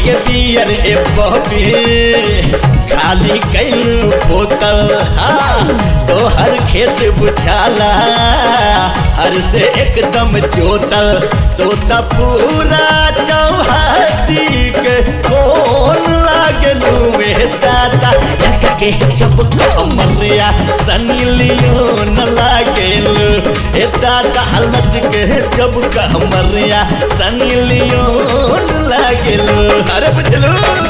के बियर ए बॉबी खाली कैलू बोतल हाँ तोहर खेत बुझाला हर से एकदम जोतल तो त पूरा चौहाती के कौन लागलू में दादा जगे जब कमरिया सनी लियोन लागलू ए दादा लज के जब कमरिया सनी लियोन लागलू अरे बुझलू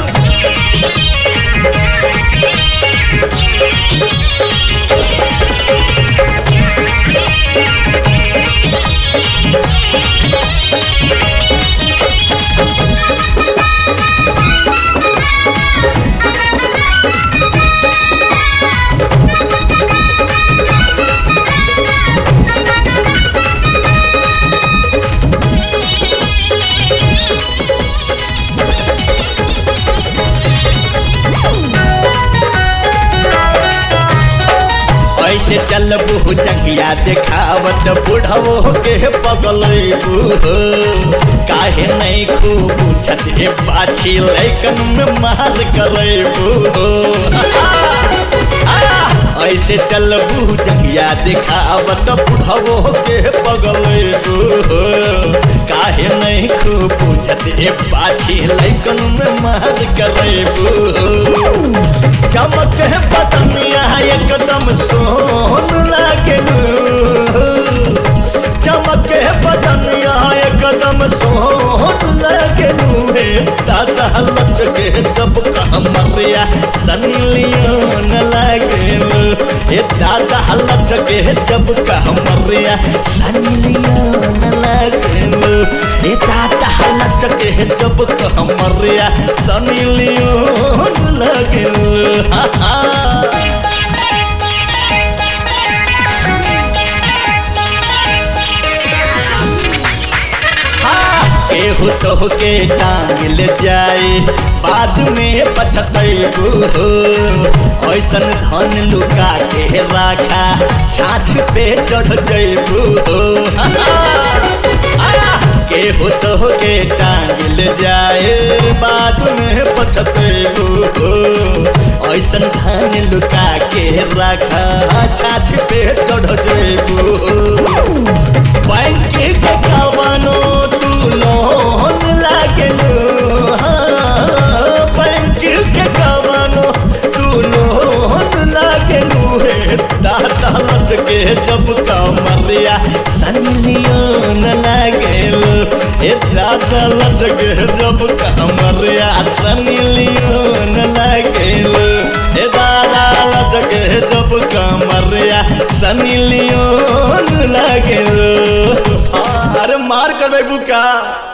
ऐसे चलबू जंगिया देखावत बुढ़वो के पगलेबू काहे नहीं खूब पूछत हे पाछी लैकन में मार करेबू ऐसे चलबू जंगिया देखावत बुढ़वो के पगलेबू काहे नहीं खूब पूछत हे पाछी लैकन में मार करेबू चमक है बदनिया एकदम सोन लागलू चमक है बदनिया एकदम सोन लागलू रे दादा लचके जब कमरिया सनिलियन लागलू हे दादा लचके जब कमरिया सनिलियन लागलू हे दादा लचके जब कमरिया सनिलियन लागलू हा हा केहू तो के टांगल जाए बाद में पछतैबू ऐसन धन लुका के राखा छाछ पे चढ़ जैबू केहू तो के टांगल जाए बाद में पछतैबू ऐसन धन लुका के राखा छाछ पे चढ़ जैबू बैंक के कवनो तू लोन लागलू बैंक के कवनो तू लोन लागलू हे दादा लच के जब कमरिया सनिलियन लागलू हे दादा लच के जब कमरिया सनिलियन लागलू हे दादा लच के जब कमरिया सनिलियन लागलू अरे मार कर बुका